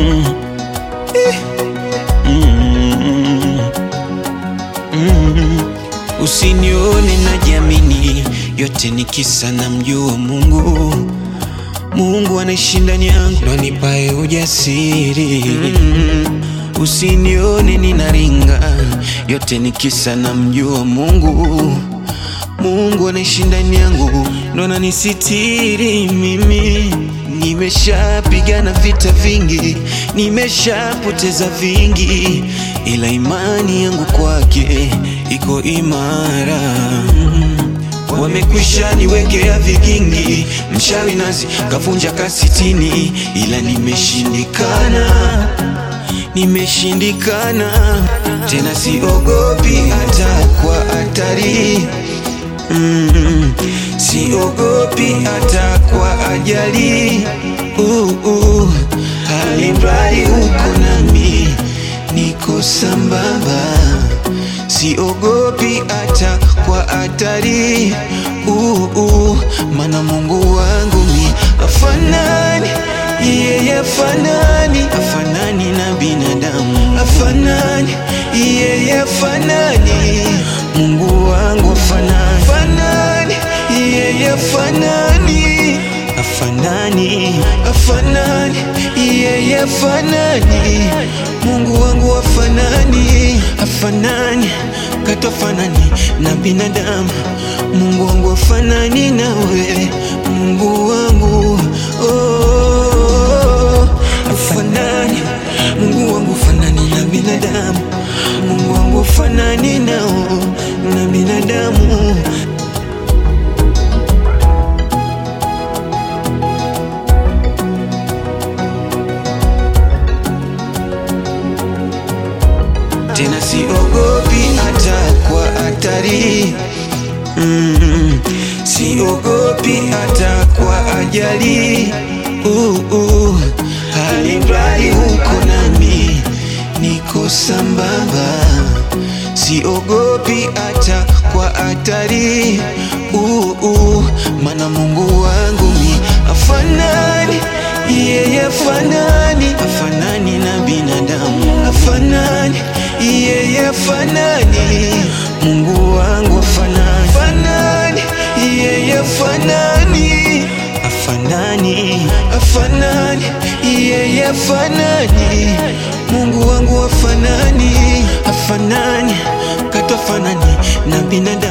Mm. Mm. Mm. Usinione najiamini, yote ni kisa na mjua Mungu. Mungu anaishi ndani yangu, ndo anipae ujasiri. Usinione ninaringa, yote ni kisa na mjua Mungu. Mungu anaishi ndani yangu, ndo ananisitiri mimi. Nimeshapigana vita vingi, nimeshapoteza vingi, ila imani yangu kwake iko imara. Wamekwisha niwekea vigingi, mchawi nazi kavunja kasitini, ila nimeshindikana, nimeshindikana tena, siogopi hata kwa hatari mm, siogopi hata kwa ajali uh, uh, alimradi uko nami, niko sambamba siogopi hata kwa hatari uh, uh, mana Mungu wangu mi afanani yeye afanani afanani na binadamu afanani yeye afanani Mungu wangu afanani afanani yeye afanani afanani afanani yeye afanani Mungu wangu afanani afanani katofanani na binadamu Mungu wangu afanani nawe Mungu wangu oh, afanani Mungu wangu afanani na binadamu Mungu wangu afanani nao na binadamu tena siogopi hata kwa hatari mm, siogopi hata kwa ajali uh, uh, alimradi uko nami niko sambamba siogopi hata kwa hatari uh, uh, mana Mungu wangu mi afanani yeye afanani afanani na binadamu afanani yeye afanani Mungu wangu afanani afanani yeye afanani afanani afanani yeye afanani Mungu wangu afanani afanani katofanani na binadamu